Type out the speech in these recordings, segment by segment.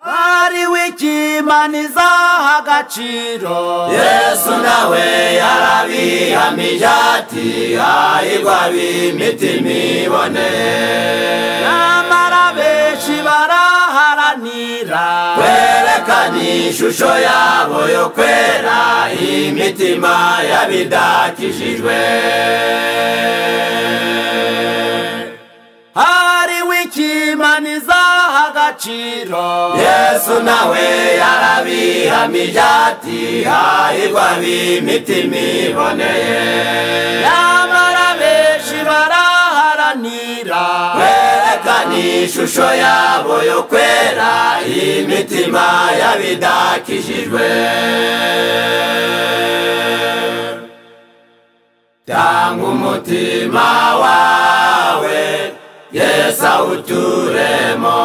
umwari w'ikimani izaha agaciro yesu nawe yarabihamije ati hahirwa b'imitima ibone nyamara benshi baraharanira kwerekana ishusho yabo yo kwera imitima yabidakishijwe hari w'ikimani izaha agaciro yesu nawe yarabihamije ati hahirwa b'imitima iboneye nyamara benshi baraharanira kwerekana ishusho yabo yo kwera imitima yabidakishijwe tanga umutima wawe yesu awuturemo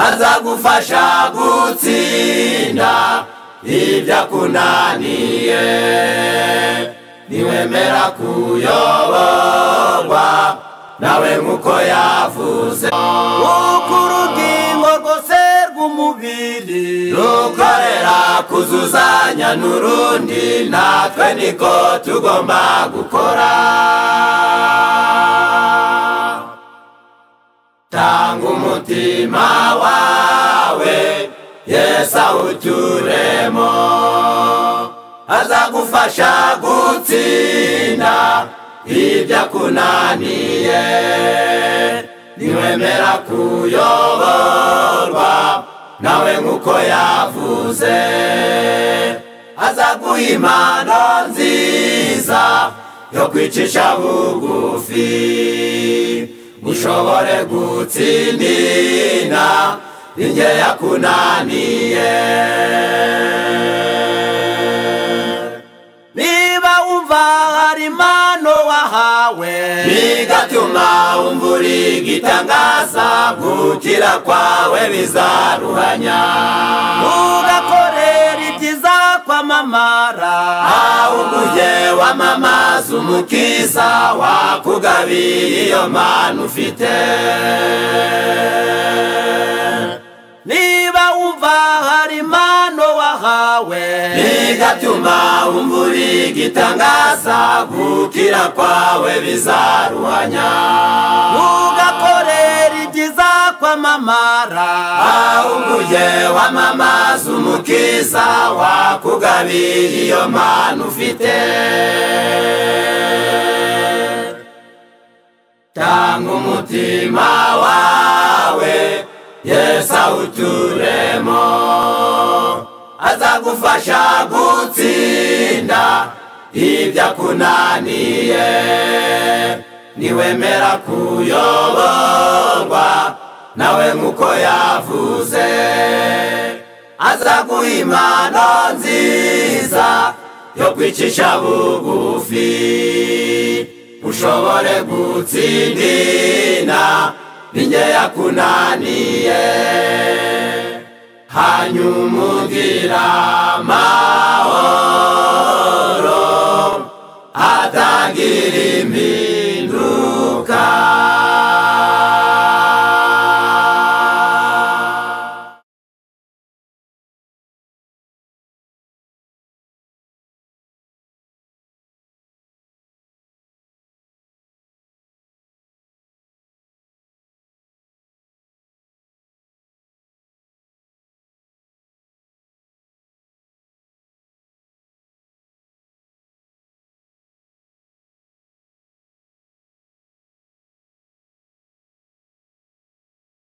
azagufasha gutsinda ibyo akunaniye niwemera kuyoborwa nawe nk'uko yavuze uko urugingo rwose rw'umubiri rukorera kuzuzanya n'urundi natwe niko tugomba gukora tanga umutima wawe yesu awuturemo azagufasha gutsinda ibyo akunaniye niwemera kuyoborwa nawe nk'uko yavuze azaguha impano nziza yo kwicisha bugufi ushobore gutsindira inge yakunaniye niba wumva hari impano wahawe bigatuma umvura igitangaza gukira kwawe bizaruhanya ugakorera ibyiza kwamamara ahubwo wamamaza umukiza wakugabiye iyo mpano ufite niba wumva hari impano wahawe bigatuma umvura igitangaza gukira kwawe bizaruhanya ugakorera ibyiza kwamamara ahubwo wamamaza umukiza wakugabiye iyo mpano ufite tanga umutima wawe yesu awuturemo azagufasha gutsinda ibyo akunaniye niwemera kuyoborwa nawe nk'uko yavuze azaguha impano nziza yo kwicisha bugufi ushobore gutsindira n'inge yakunaniye hanyuma ugira amahoro atangirira